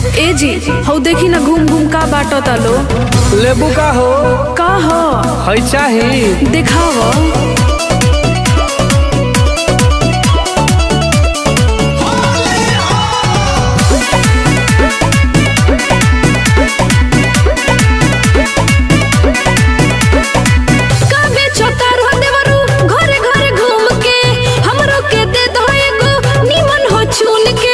ए जी हौ देखी ना घूम घूम का बाटो तालो लेबू का हो का ह है चाही देखाव काबे छोटा रह देवरू घरे घरे घूम के हमरो के दे दो एगो निमन हो चुन के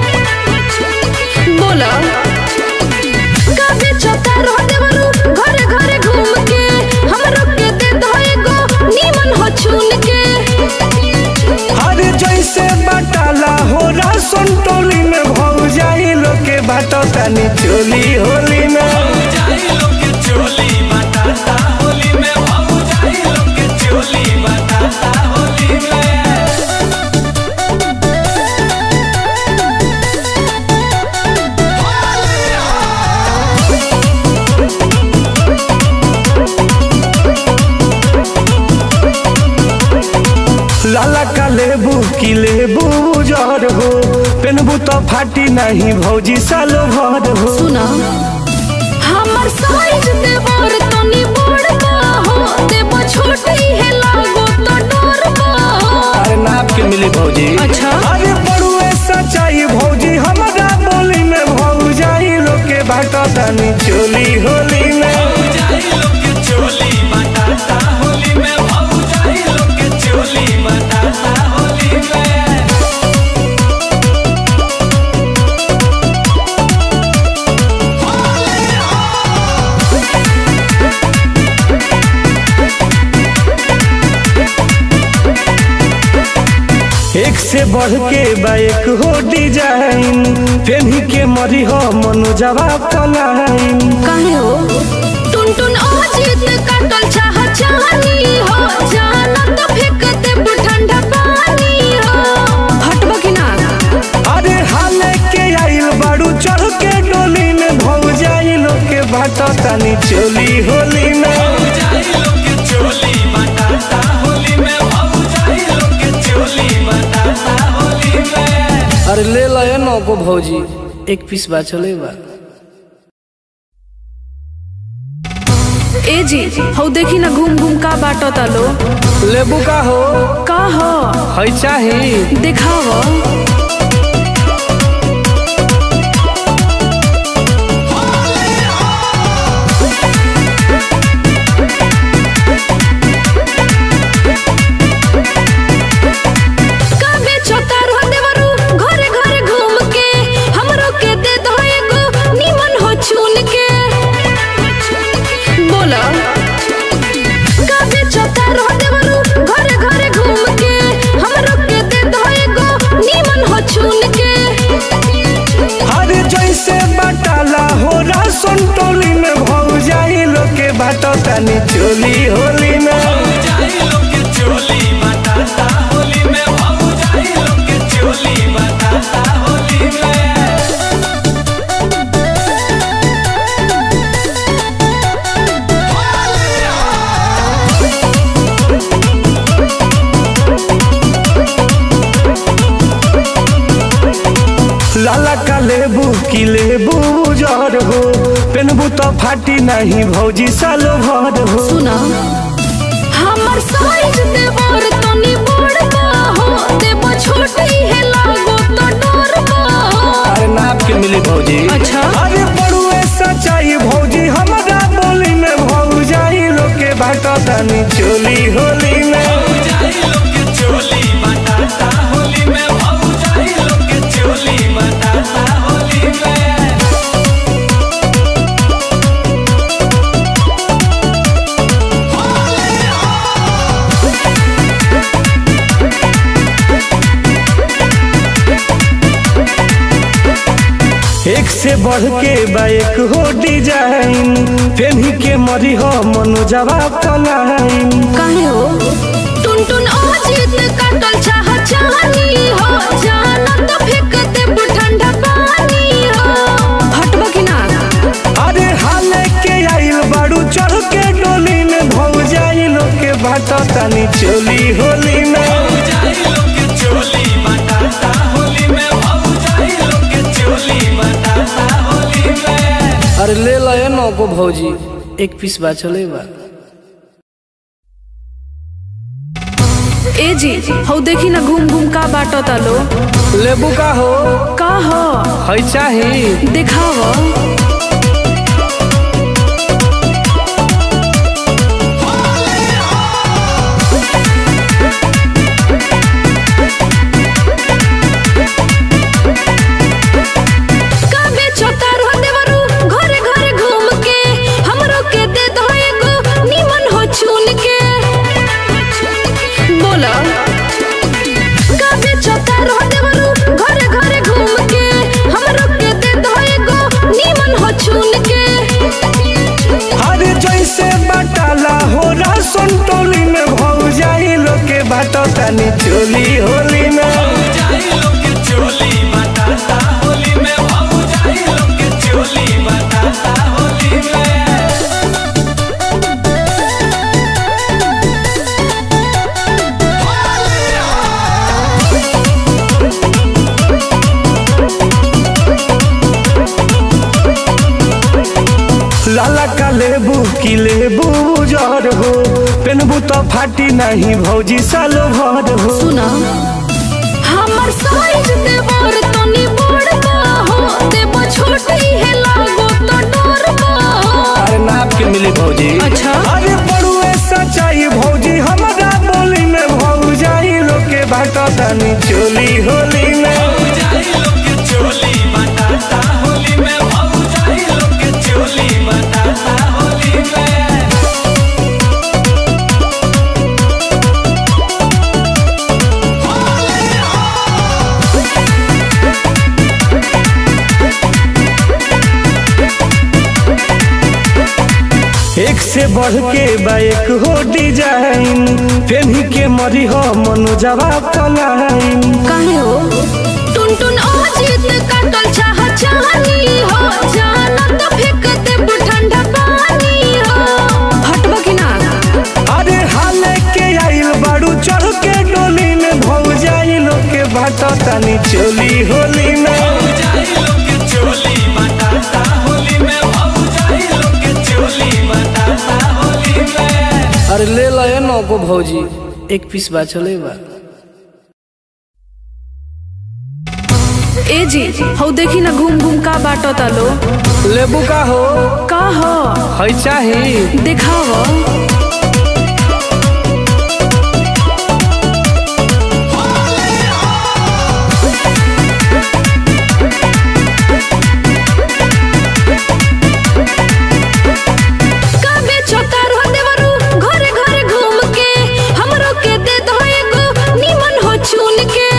बोला काबे छोटा रह देवरू घरे घरे घूम के हमरो के दे दो एगो निमन हो चुन के अरे जैसे बटाला हो राशन टोली में भौ जाई लोग के बाटो तनी चोली होली में लाला का लेबू की लेबू जर हो पेनबू तो फाटी नहीं भौजी सालो भर हो सुना हमर साइज देवर तनी बड़ बा हो देव छोटी है लागो तो डर बा अरे नाप के मिली भौजी अच्छा। अरे बड़ुए सच्चाई भौजी हमारा बोली में भौ जाई लोग के बाटो तनी चोली होली में एक से बढ़ के बाइक हो डिजाइन पेन्ही के मरी हो मनोजवा पलाइन काहे हो टुन टुन अजीत कटल चाह चाहनी हो जाना तो फेंक दे ठंडा पानी हो हटबो कि ना अरे हाले के आइल बाड़ू चढ़ के डोली में भौ जाई लोग के बाटो तनी चोली होली में अरे ले लो ये नौ को भौजी एक पीस बा चले बा ए जी हौ देखी ना घूम घूम का बाटो तालो लेबू का हो का ह है चाही देखाव काबे छोटा रह देवरू घरे घरे घूम के हमरो के दे दो एगो निमन हो चुन के बोला काबे छोटा रह देवरू घरे घरे घूम के हमरो के दे दो एगो निमन हो चुन के अरे जैसे बटाला हो राशन टोली में भौ जाई लोग के बाटो तनी चोली होली में लाला का लेबू की लेबू जर हो पेनबू तो फाटी नहीं भौजी सालो भर हो सुना हमर साइज देवर तनी बड़ बा हो देव छोटी है लागो तो डर बा अरे नाप के मिली भौजी अच्छा। अरे बड़ुए सच्चाई भौजी हमारा बोली में भौ जाई लोग के बाटो तनी चोली होली में एक से बढ़ के बाइक हो डिजाइन पेन्ही के मरी हो मनोजवा पलाइन काहे हो टुन टुन अजीत कटल चाह चाहनी हो जाना तो फेंक दे ठंडा पानी हो हटबो कि ना अरे हाले के आइल बाड़ू चढ़ के डोली में भौ जाई लोग के बाटो तनी चोली होली में होली में नौ को भौजी एक पीस बा चले बा ए जी हौ देखी ना घूम घूम का बाटो तालो लेबू का हो का ह है चाही देखाव का बेचो तार हो देवरू घरे घरे घूम के हमरो के दे दो एगो निमन हो चुन के बोला का बेचो तार हो देवरू घरे घरे घूम के हमरो के दे दो एगो निमन हो चुन के हर जैसे बटाला हो राशन टोली में भौ जाई लोग के बाटो तनी चोली होली में लाला का लेबू की लेबू जर हो पेनबू तो फाटी नहीं भौजी साल भर हो सुना हमर साइज देवर तनी बड़का हो देव छोटी है लागो तो डरबा अरे नाप के मिली भौजी अच्छा। अरे बड़ुए सच्चाई भौजी हमारा बोली में भौ जाई लोग के बाटो तनी चोली होली में एक से बढ़ के बाइक हो डिजाइन पेन्ही के मरी हो मनो जवाब पलाइन काहे हो टुन टुन अजीत काटल चाह चाहनी हो जाना तो फेंक दे ठंडा पानी हो हटबा कि ना अरे हाल के आइल बाड़ू चढ़ के डोली में भौ जाई लोग के बाटो तनी चोली होली में अरे ले लो ये नौ को भौजी एक पीस बा चले बा ए जी हौ देखी ना घूम घूम का बाटो तालो लेबू का हो का ह है चाही देखाव का बेचो तार हो देवरू घरे घरे घूम के हमरो के दे दो एगो निमन हो चुन के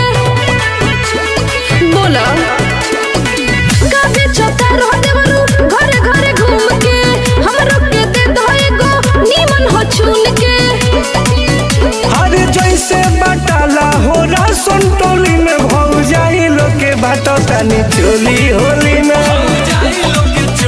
बोला का बेचो तार हो देवरू घरे घरे घूम के हमरो के दे दो एगो निमन हो चुन के हर जैसे बटाला हो राशन टोली में भौ जाई लोग के बाटो तनी चोली होली में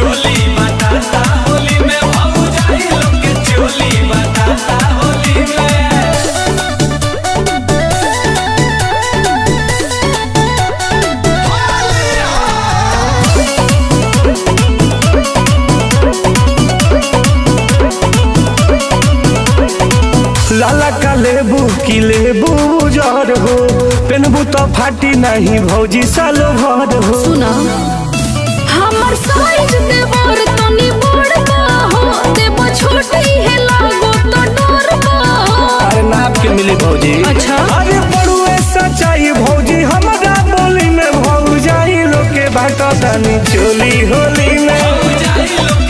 लाला का लेबू की लेबू जर हो पेनबू तो फाटी नहीं भौजी साल भर हो सुना हमर साइज देवर तनी बड़का हो देव छोटी है लागो तो डरबा अरे नाप के मिली भौजी अच्छा। अरे बड़ुए सच्चाई भौजी हमारा बोली में भौ जाई लोग के बाटो तनी चोली होली में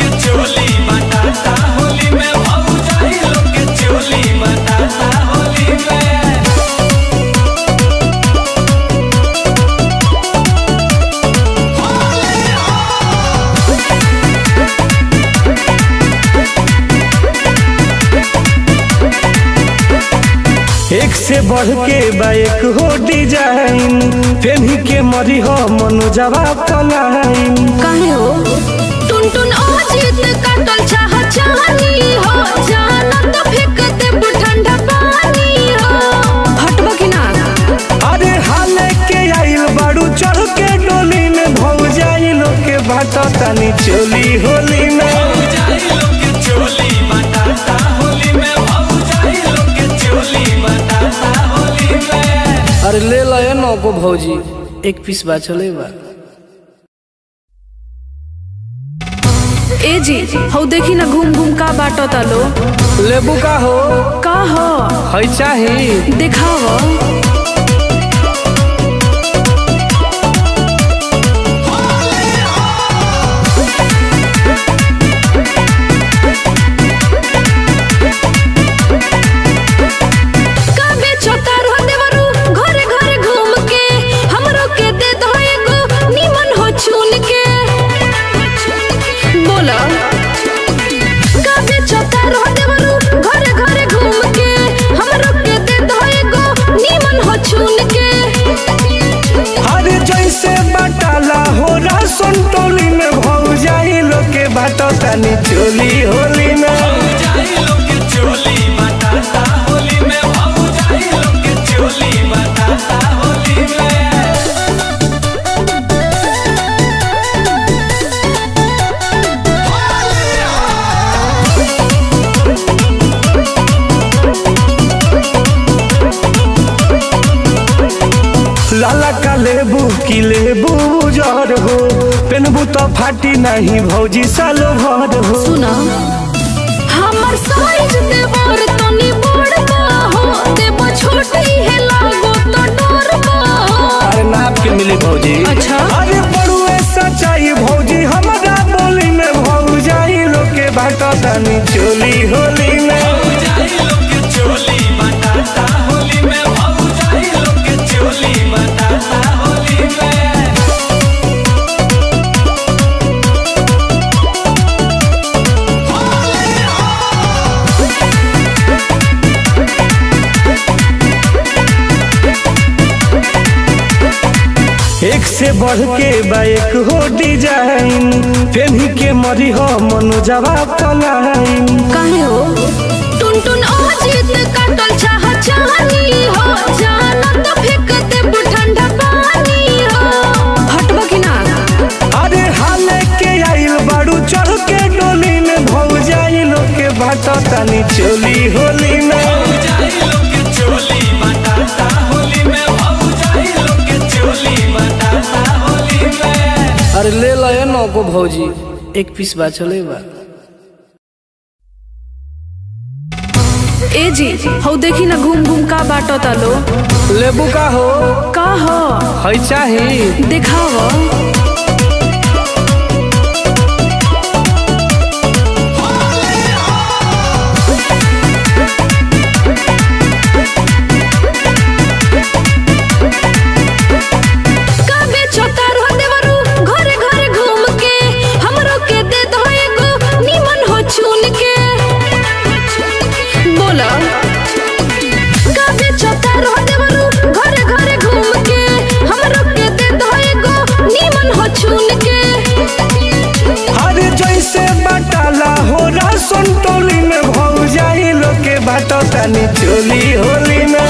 एक से बढ़ के बाइक हो डिजाइन पेन्ही के मरी हो मनो जवाब पलाइन काहे हो टुन टुन अजीत काटल चाह चाहनी हो जाना तो फेंक दे ठंडा पानी हो हटबा कि ना अरे हाल के आइल बाड़ू चढ़ के डोली में भौ जाई लोग के बाटो तनी चोली होली में भौजी एक पीस बा चले बा ए जी हौ देखी ना घूम घूम का बाटो तालो लेबू का हो का ह है चाही देखाव का बेचो तारो देवरू घरे घरे घूम के हमरो के दे दो एगो निमन हो चुन के बोला का बेचो तारो देवरू घरे घरे घूम के हमरो के दे दो एगो निमन हो चुन के हर जैसे बटाला हो राशन टोली में भौ जाई लोग के बाटो तनी चोली होली में लाला का लेबू की लेबू जर हो पेनबू तो फाटी नहीं भौजी सालो भर हो सुना हमर साइज देवर तनी बड़का हो देव छोटी है लागो तो डरबा अरे नाप के मिली भौजी अच्छा। अरे बड़ुए सच्चाई भौजी हमारा बोली में भौ जाई लोग के बाटो तनी चोली होली में एक से बढ़ के बाइक हो डिजाइन पेन्ही के मरी हो मनु जवाब पलाइन काहे हो टुन टुन अजीत काटल चाह चाहनी हो जाना तो फेंक दे ठंडा पानी हो हटबा कि ना अरे हाले के आइल बाड़ू चढ़ के डोली में भौ जाई लोग के बाटो तनी चोली होली में अरे ले लो ये नौको भौजी एक पीस बा चले बा ए जी हौ देखी ना घूम घूम का बाटो तालो लेबू का हो का ह है चाही देखाव का बेचो तारो देवरू घरे घरे घूम के हमरो के दे दो एगो निमन हो चुन के बोला का बेचो तारो देवरू घरे घरे घूम के हमरो के दे दो एगो निमन हो चुन के हर जैसे बटाला हो राशन टोली में भौ जाई लोग के बाटो तनी चोली होली में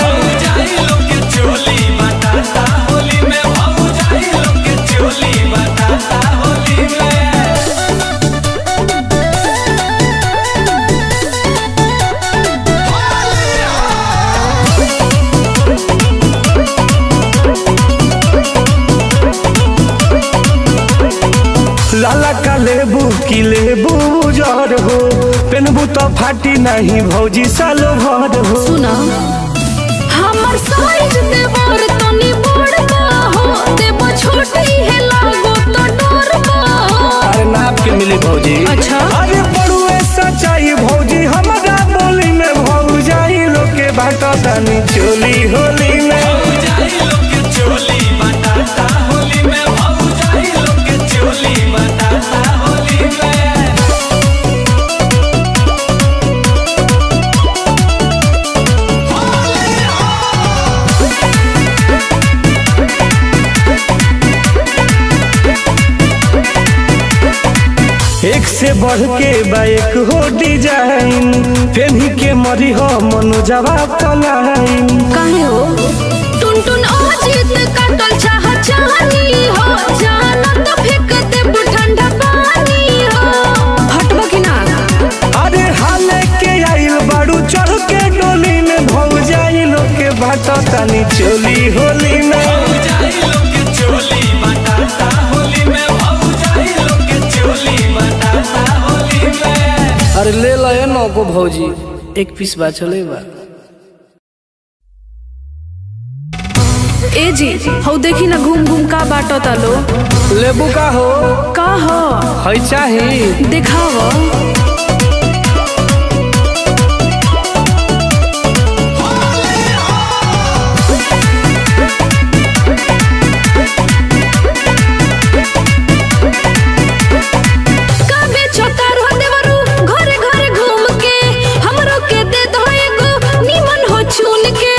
लाला का लेबू की लेबू जर हो पेनबू तो फाटी नहीं भौजी सालो भर हो सुना हमर साइज देवर तनी बड़का हो देव छोटी है लागो तो डरबा अरे नाप के मिली भौजी अच्छा। अरे बड़ुए सच्चाई भौजी हमारा बोली में भौ जाई लोग के बाटो तनी चोली होली में एक से बढ़ के बाइक हो डिजाइन पेन्ही के मरी हो मनु जवाब पलाइन काहे हो टुन टुन अजीत काटल चाह चाहनी हो जाना तो फेंक दे ठंडा पानी हो हटबा कि ना अरे हाले के आइल बाड़ू चढ़ के डोली में भौ जाई लोग के बाटो तनी चोली होली में भौजी एक पीस बा चले बा ए जी हौ देखी ना घूम घूम का बाटो तालो लेबू का हो का ह है चाही देखाव काबे छोतार हो देवरू घरे घरे घूम के हमरो के दे दो एगो निमन हो चुन के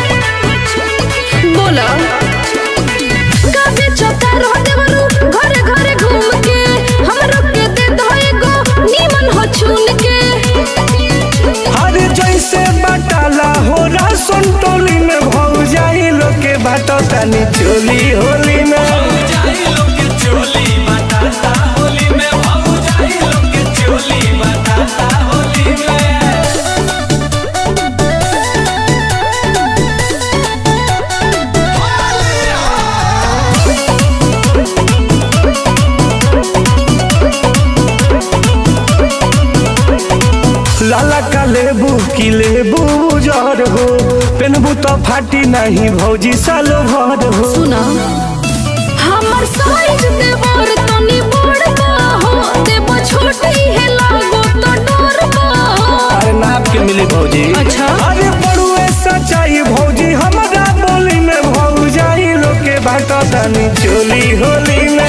बोला काबे छोतार हो देवरू घरे घरे घूम के हमरो के दे दो एगो निमन हो चुन के हर जैसे बटाला हो राशन टोली में भौ जाई लोग के बाटो तनी चोली होली में लाला का लेबू की लेबू जर हो पेनबू तो फाटी नहीं भौजी सालो भर हो सुना हमर साइज देवर तनी बड़का हो देव छोटी है लागो तो डरबा अरे नाप के मिली भौजी अच्छा। अरे बड़ुए सच्चाई भौजी हमारा बोली में भौ जाई लोग के बाटो तनी चोली होली में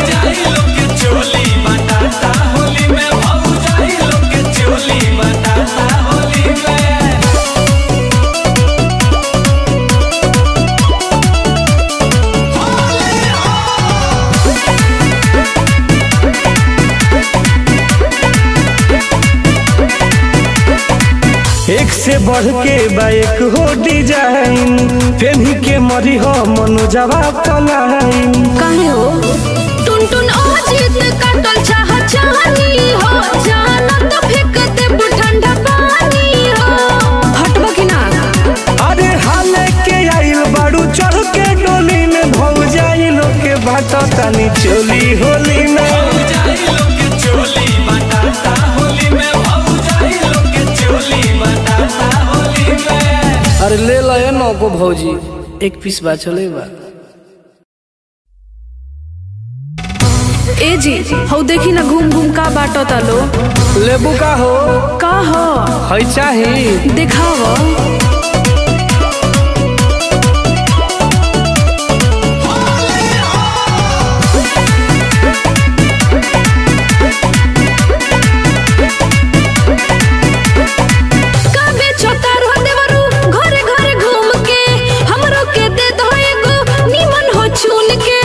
एक से बढ़ के बाइक हो डिजाइन फेनी के मरी हो मनोजवा पलाइन काहे हो टुन टुन अजीत काटल चाह चाहनी हो जाना तो फेंक दे ठंडा पानी हो हटबा कि ना अरे हाले के आइल बाड़ू चढ़ के डोली में भौ जाई लोग के बाटो तनी चोली होली में अरे ले लो ये नौको भौजी एक पीस बा चले बा ए जी हौ देखी ना घूम घूम का बाटो तालो लेबू का हो का ह है चाही देखाव काबे छोतार हो देवरू घरे घरे घूम के हमरो के दे दो एगो निमन हो चुन के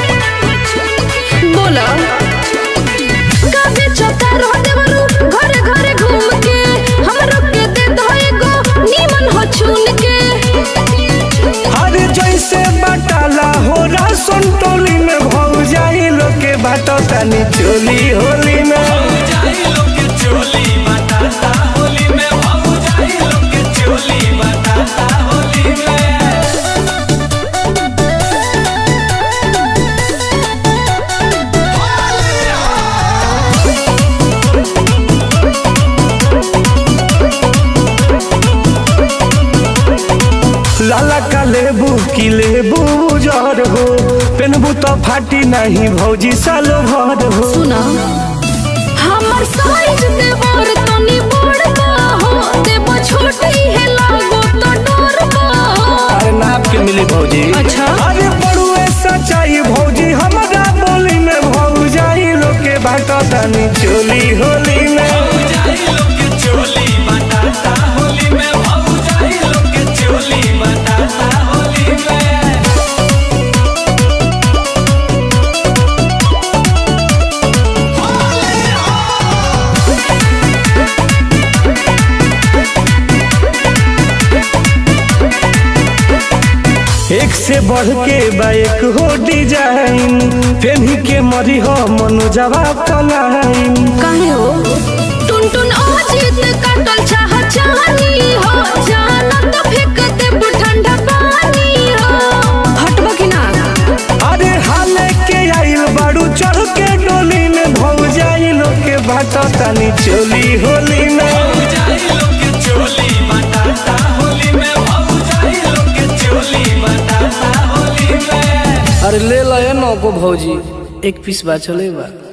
बोला काबे छोतार हो देवरू घरे घरे घूम के हमरो के दे दो एगो निमन हो चुन के हर जैसे बटाला हो राशन टोली में भौ जाई लोग के बाटो तनी चोली होली में लाला का लेबू की लेबू जर हो पेनबू तो फाटी नहीं भौजी सालो भर हो सुना हमर साइज देवर तनी बड़का हो देव छोटी है लागो तो डरबा अरे नाप के मिली भौजी अच्छा। अरे बड़ुए सच्चाई भौजी हमारा बोली में भौ जाई लोग के बाटो तनी चोली होली में एक से बढ़ के बाइक हो डिजाइन फेनी के मरी हो मनोजवा पलाइन काहे हो टुन टुन अजीत काटल चाह चाहनी हो जाना तो फेंक दे ठंडा पानी हो हटबा कि ना अरे हाले के आइल बाड़ू चढ़ के डोली में भौ जाई लोग के बाटो तनी चोली होली में को भौजी एक पीस बा चले बा